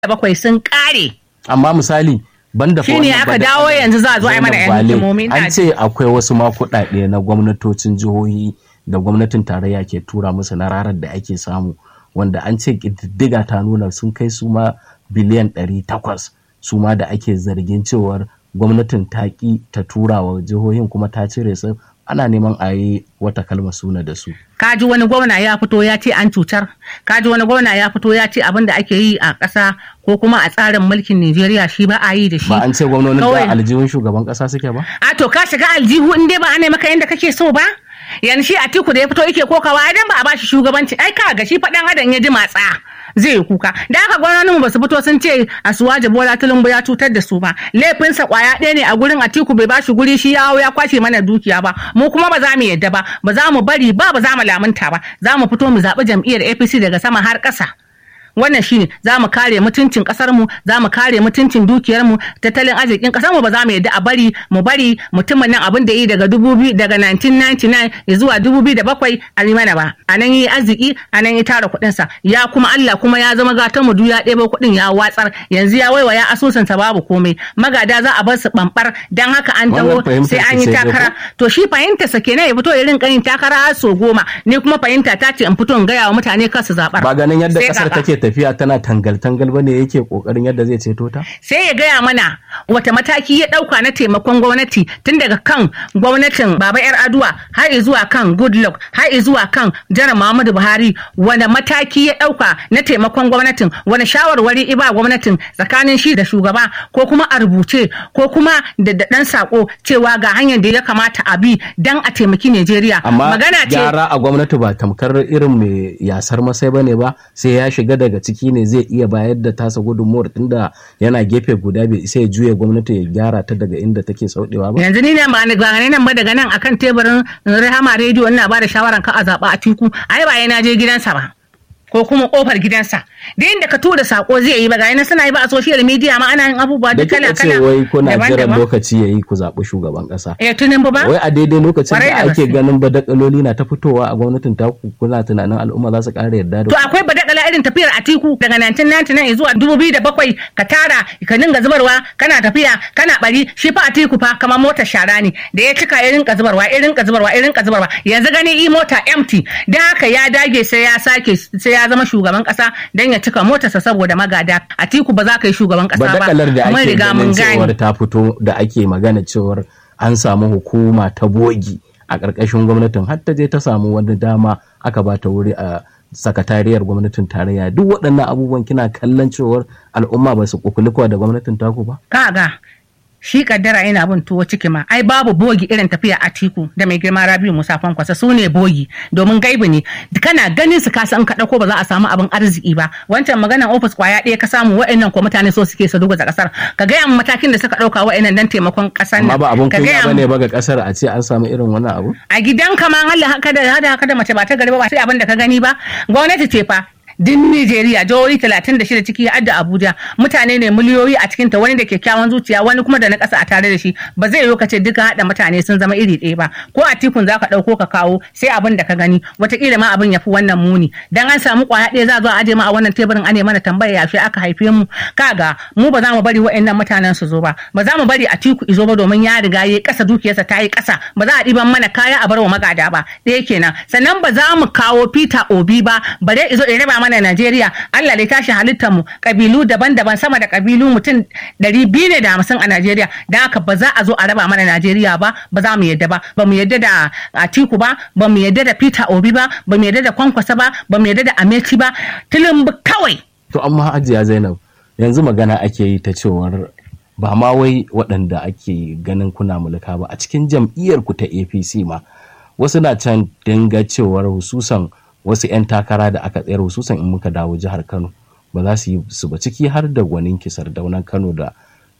bakwai sun kare amma misali banda fa Shine wannan aka ba da- dawo yanzu za a zo a yi mana Zainab yan Bale, hikimomi, ina an ce akwai wasu ma kuɗaɗe na gwamnatocin jihohi da gwamnatin tarayya ke tura musu na rarar da ake samu wanda an ce ƙididdiga ta nuna sun kai su ma biliyan ɗari takwas su ma da ake zargin cewar gwamnatin ta ƙi ta tura wa jihohin kuma ta cire su ana neman a yi wata kalmar suna da su kaji wani gwamna ya fito ya ce an cutar kaji wani gwamna ya fito ya ce abin da ake yi a ƙasa ko kuma a tsarin mulkin Najeriya shi ba a yi da shi ba an ce gwamnonin Kawai- da aljihun shugaban ƙasa suke ba a to ka shiga aljihu in dai ba ana maka yadda kake so ba yanzu shi Atiku da ya fito yake kokawa idan ba a bashi shugabanci ai ka ga shi faɗan adam ya ji matsa zai yi kuka da haka gwamnonin ba su fito sun ce Asuwaje Bola Tinubu ya cutar da su ba laifinsa kwaya ɗaya ne a gurin Atiku bai bashi guri shi ya hau ya kwashe mana dukiya ba mu kuma ba za mu yadda ba ba za mu bari ba ba za mu lamunta ba za mu fito mu zaɓi jam'iyyar APC daga sama har ƙasa wannan shine za mu kare mutuncin kasar mu za mu kare mutuncin dukiyar mu tattalin arzikin kasar mu ba za mu yadda a bari mu bari mutumin nan abin da yi daga 2000 daga 1999 zuwa 2007 a yi mana ba a nan yi arziki a nan yi tara kuɗin sa ya kuma Allah kuma ya zama gatan mu ya ɗebo kuɗin ya watsar yanzu ya waiwa ya asusun sa babu komai magada za a bar su bambar dan haka an taho Wannan sai fahimtar an yi ki sai dai takara to shi fahimta sa kenan ya fito ya rinka yin takara har so goma ni kuma fahimta ta ce in fito in gaya wa mutane kar su zaɓar ba ganin yadda Sai ƙasar kaka. take tafiya tana tangal-tangal ba ne yake ƙoƙarin yadda zai ceto ta sai ya gaya mana wata mataki ya ɗauka na taimakon gwamnati tun daga kan gwamnatin baba yar aduwa har zuwa kan goodluck har zuwa kan janar muhammadu buhari wani mataki ya ɗauka na taimakon gwamnatin wani shawarwari iba gwamnatin tsakanin shi da shugaba ko kuma a rubuce ko kuma da da ɗan sako cewa ga hanyar da ya kamata a bi don a taimaki najeriya amma magana ce gyara a gwamnati ba tamkar irin mai yasar masai ba ne ba sai ya shiga daga ciki ne zai iya bayar da tasa gudunmuwar tunda yana gefe guda bai sai ya juya gwamnati ya gyara ta daga inda take sauɗewa ba yanzu ni ne ba ni ba ni nan ba daga nan akan teburin rahama rediyo ina ba da shawaran ka a zaɓa a tiku ai ba yana je gidansa ba ko kuma kofar gidansa da inda ka tura sako zai yi ba ga yana suna yi ba a social media ma ana yin abubuwa da duk kala kika ce kala wai kuna jiran daban-daban lokaci ya yi ku zaɓi shugaban ƙasa eh tunin ba wai a daidai lokacin Kwarai da da ake gaske. ganin badakaloli na ta fitowa a gwamnatin taku kuna tunanin al'umma za su ƙara yarda da To ku akwai badakala irin tafiyar Atiku daga 1999 zuwa 2007 ka tara ka dinga zubarwa kana tafiya kana bari shi fa Atiku fa kamar motar shara ne da ya cika ya rinka zubarwa ya rinka zubarwa ya rinka zubarwa yanzu gani i mota empty dan haka ya dage sai ya sake sai ya zama shugaban kasa dan ya cika motarsa saboda magada Atiku ba za ka yi shugaban kasa ba badakalar da mun ake riga ganin mun cewar gane ta fito da ake magana cewar an samu hukuma ta bogi a ƙarƙashin gwamnatin har ta je ta samu wani dama aka ba ta wuri a sakatariyar gwamnatin tarayya duk waɗannan abubuwan kina kallon cewar al'umma ba su kukulikuwa da gwamnatin taku ba kaga shi kaddara yana bin tuwo ciki ma ai babu bogi irin tafiya a tiku da mai girma rabiu musa kwankwasa su ne bogi domin gaibu ne kana ganin su ka san ka dauko ba za a samu abin arziki ba wancan maganan ofis kwaya ɗaya ka samu wa'annan ko mutane so suke su duguza kasar ka gaya mu matakin da suka dauka wa'annan dan taimakon kasar amma ba abun ka kunya gaya bane mu ba ga kasar a ce an samu irin wannan abu a gidan ka ma Allah haka da hada haka da mace ba ta gari ba ba sai abin da ka gani ba gwamnati ce fa din Nijeriya jihohi 36 ciki ya adda Abuja mutane ne miliyoyi a cikinta wani da kyakkyawan zuciya wani kuma da na ƙasa a tare da shi ba zai yiwu ka ce duka haɗa mutane sun zama iri ɗaya ba ko a tikun za ka ɗauko ka kawo sai abin da ka gani wataƙila ma abin ya fi wannan muni dan an samu ƙwaya ɗaya za a zo a aje ma a wannan teburin ane mana tambaya yaushe aka haife mu kaga mu ba za mu bari wa'annan mutanen su zo ba ba za mu bari a tiku izo ba domin ya riga ya ƙasa dukiyarsa ta yi ƙasa ba za a ɗiban mana kaya a bar wa magada ba ɗaya kenan sannan ba za mu kawo Peter Obi ba bare izo ya raba mana Najeriya Allah dai tashi halittar mu kabilu daban-daban sama da kabilu mutum ɗari biyu ne da hamsin a Najeriya dan haka ba za a zo a raba mana Najeriya ba ba za mu yadda ba ba mu yadda da Atiku ba ba mu yadda da Peter Obi ba ba mu yadda da Kwankwasa ba ba mu yadda da Ameti ba Tinubu kawai to amma hajiya zainab yanzu magana ake yi ta cewar ba ma wai waɗanda ake ganin kuna mulka ba a cikin jam'iyyar ku ta apc ma wasu na can dinga cewar hususan wasu 'yan takara da aka tsayar hususan in muka dawo jihar kano ba za su yi su ba ciki har da gwanin kisar daunan kano da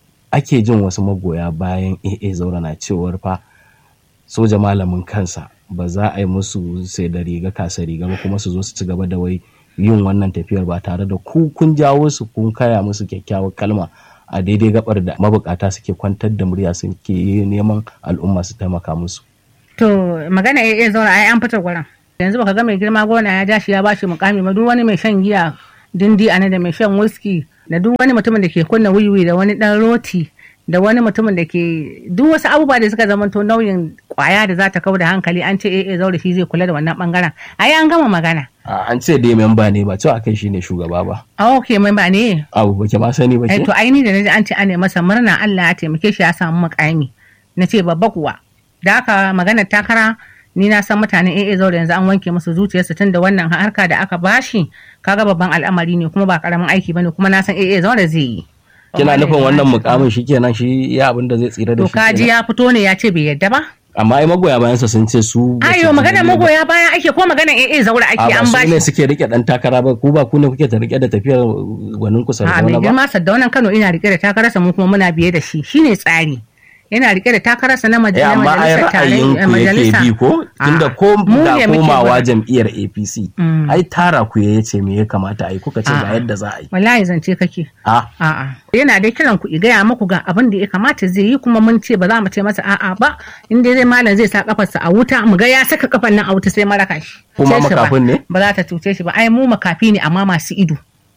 ake jin wasu magoya bayan aa zaura na cewar fa soja malamin kansa ba za a yi musu sai da riga kasa riga ba kuma su zo su ci gaba da wai yin wannan tafiyar ba tare da ku kun jawo su kun kaya musu kyakkyawar kalma a daidai gabar da mabukata suke kwantar da murya suke neman al'umma su taimaka musu. To magana ya iya zauna ai an fita gurin. Yanzu baka ga mai girma gona ya ja shi ya bashi mukami ba duk wani mai shan giya dindi ana da mai shan whisky da duk wani mutumin da ke kunna wiwi da wani dan roti da wani mutumin da ke duk wasu abubuwa da suka zamanto nauyin kwaya da za ta kau da hankali an ce eh zaure shi zai kula da wannan bangaren ai an gama magana an ce dai memba ne ba cewa kai shine shugaba ba a ok memba ne abu ba ke ma sani ba eh ke to ai ni da naji an ce an masa murna Allah ya taimake shi ya samu mukami na ce babba kuwa da haka maganar takara ni na san mutanen AA zaure yanzu an wanke musu zuciyarsu tun da wannan harka da aka bashi kaga babban al'amari ne kuma ba karamin aiki bane kuma na san AA zaure zai yi kina nufin wannan mukamin shi kenan shi ya abin da zai tsira da to shi kaji kenan? ya fito ne ya ce bai yadda ba amma ai magoya bayansa sun ce su ba su ayo magana ji ba. magoya bayan ake ko magana AA zaure a ake ba an su ne bashi suke rike dan takara ba ku ba ku ne kuke ta rike da tafiyar gwanin ku a mai sardauna ba girma Saddaunan Kano ina rike da takararsa mu kuma muna biye da shi shine tsari yana rike da takararsa na maj- eh na amma ai majalisar ra'ayin tarayya ku yake majalisa bi ko tunda ko mu da ne muke komawa gwada. jam'iyyar APC Mm. ai tara ku ya ce me ya kamata a yi kuka ce ga A'a. yadda za a yi wallahi zance kake a A'a. Yana dai kiran ku i gaya muku ga abin da ya kamata zai yi kuma mun ce ba za mu ce masa a'a ba. In dai zai malam zai sa kafarsa a wuta mu ga ya saka kafan nan a wuta sai maraka shi. Kuma Sai shi ba. makafin ne? Ba za ta cuce shi ba. Ai mu makafi ne amma masu ido.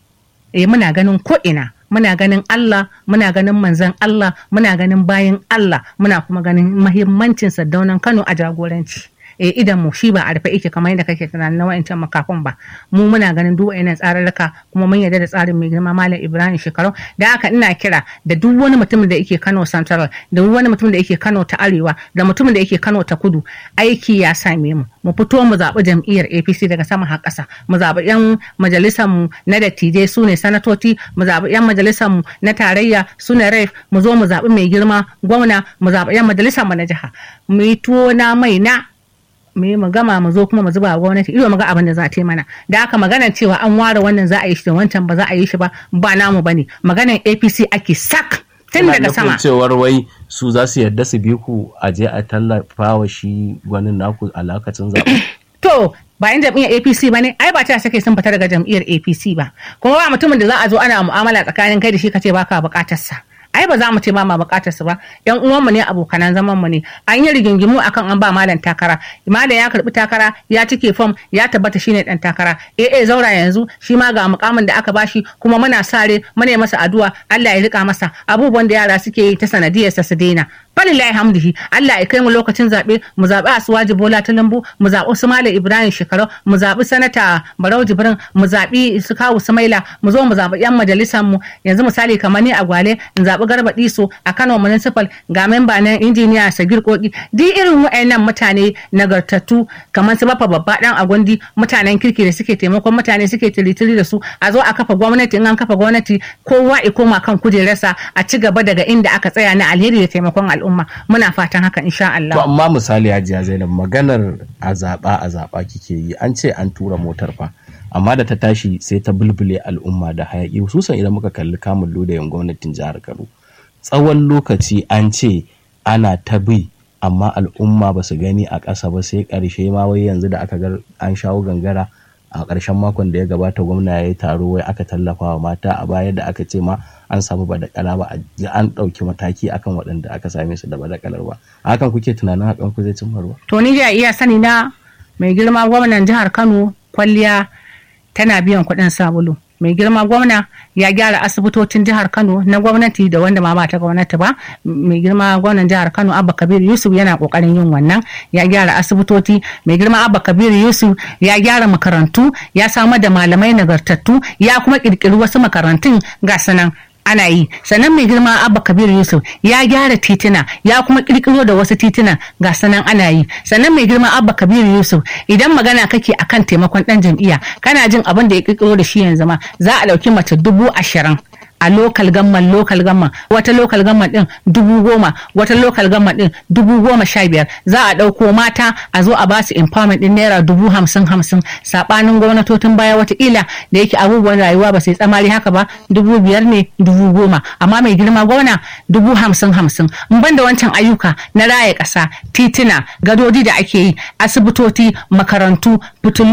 Eh muna ganin ko ina. Muna ganin Allah, muna ganin manzon Allah, muna ganin bayan Allah, muna kuma ganin mahimmancin Saddaunan Kano a jagoranci. eh idan mu shi ba a rufe yake kamar yadda kake tunanin na wa'ancan makafin ba mu muna ganin duk wa'annan tsararraka kuma mun yarda da tsarin mai girma malam Ibrahim Shekaru da haka ina kira da duk wani mutumin da yake Kano Central da duk wani mutumin da yake Kano ta Arewa da mutumin da yake Kano ta Kudu aiki ya same mu mu fito mu zaɓi jam'iyyar APC daga sama har ƙasa mu zaɓi 'yan majalisar mu na dattijai su ne sanatoci mu zaɓi 'yan majalisar mu na tarayya su ne ref mu zo mu zaɓi mai girma gwamna mu zaɓi 'yan majalisar mu na jiha mu yi tuwo na mai na mu yi mu gama mu zo kuma mu zuba wa gwamnati ido mu ga abin da za ta yi mana da haka maganar cewa an ware wannan za a yi shi da wancan ba za a yi shi ba ba namu bane maganar APC ake sak tun Ina daga nufin sama cewar wai su za su yarda su bi ku a je a tallafa wa shi gwanin naku a lokacin zaɓe to ba yan jam'iyyar APC ba ne ai ba ta sake sun fita daga jam'iyyar APC ba kuma ba mutumin da za a zo ana mu'amala tsakanin kai da shi kace baka bukatar sa ai ba za mu ce ba ma bukatar su ba yan uwanmu ne abokanan zaman mu ne an yi rigingimu akan an ba malam takara malam ya karbi takara ya cike fom ya tabbata shine dan takara eh eh zaura yanzu shi ma ga mukamin da aka bashi kuma muna sare muna yi masa addu'a Allah ya rika masa abubuwan da yara suke yi ta sanadiyar sa su daina falillahi hamdihi Allah ya kai mu lokacin zaɓe mu zaɓi Asuwaji Bola Tinubu mu zaɓi su Malam Ibrahim Shekarau mu zaɓi sanata Barau Jibrin mu zaɓi su Kawu Sumaila mu zo mu zaɓi yan majalisar mu yanzu misali kamar ni a Gwale in zaɓi Garba Diso a Kano Municipal ga memba na injiniya Sagir Koki duk irin waɗannan mutane nagartattu kamar su bafa babba dan Agundi mutanen kirki da suke taimakon mutane suke tiritiri da su a zo a kafa gwamnati in an kafa gwamnati kowa ya koma kan kujerarsa a ci gaba daga inda aka tsaya na alheri da taimakon al'umma muna fatan haka insha Allah to amma misali hajiya zainab maganar a zaɓa a zaɓa kike yi an ce an tura motar fa amma da ta tashi sai ta bulbule al'umma da hayaƙi hususan idan muka kalli kamun lodayin gwamnatin jihar kano tsawon lokaci an ce ana ta bi amma al'umma ba su gani a ƙasa ba sai ƙarshe ma wai yanzu da aka ga an shawo gangara a ƙarshen makon da ya gabata gwamna ya yi taro wai aka tallafa wa mata a baya da aka ce ma an samu badakala ba a ji an ɗauki mataki akan waɗanda aka same su da badakalar ba a hakan kuke tunanin hakan ku zai cimma ruwa to ni da iya sani na mai girma gwamnan jihar Kano kwalliya tana biyan kuɗin sabulu mai girma gwamna ya gyara asibitocin jihar kano na gwamnati da wanda ma ba ta gwamnati ba mai girma gwamnan jihar kano abba kabiru yusuf yana kokarin yin wannan ya gyara asibitoci mai girma abba kabiru yusuf ya gyara makarantu ya samar da malamai nagartattu ya kuma kirkiri wasu makarantun ga sanan ana yi sannan mai girma abba kabir yusuf ya gyara tituna ya kuma kirkiro da wasu tituna ga sanan ana yi sannan mai girma abba kabir yusuf idan magana kake akan taimakon dan jam'iyya kana jin abin da ya kirkiro da shi yanzu ma za a dauki mace dubu ashirin a lokal gamman lokal gamman wata lokal gamman din dubu goma wata lokal gamman din dubu goma sha biyar za a ɗauko mata a zo a basu empowerment din naira dubu hamsin hamsin saɓanin gwamnatocin baya wataƙila da yake abubuwan rayuwa ba sai tsamari haka ba dubu biyar ne dubu goma amma mai girma gwamna dubu hamsin hamsin in ban da wancan ayyuka na raya ƙasa tituna gadodi da ake yi asibitoci makarantu fitilu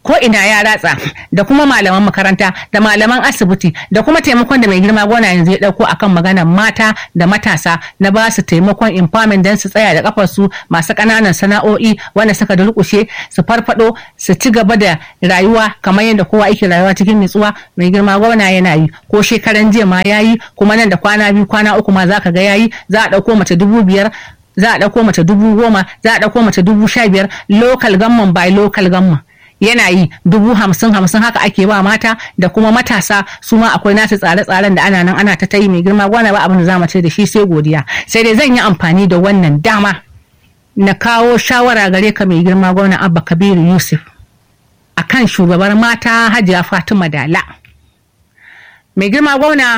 ko ina ya ratsa da kuma malaman makaranta da malaman asibiti da kuma taimakon da mai girma gona yanzu ya dauko akan maganar mata da matasa na ba su taimakon empowerment don su tsaya da kafar su masu ƙananan sana'o'i wanda suka durƙushe su farfado su ci gaba da rayuwa kamar yadda kowa yake rayuwa cikin nutsuwa mai girma gona yana yi ko shekaran jiya ma yayi kuma nan da kwana biyu kwana uku ma zaka ga yayi za a dauko mace dubu biyar za a ɗauko mace dubu goma za a ɗauko mace dubu sha biyar local gamman by local gamman yana yi dubu hamsin hamsin haka ake ba mata da kuma matasa su ma akwai nasu tsare-tsaren da ana nan ana ta tayi mai girma gwana ba abin da za mu ce da shi sai godiya sai dai zan yi amfani da wannan dama na kawo shawara gare ka mai girma gwana abba kabiru yusuf akan shugabar mata hajiya fatima dala mai girma gwana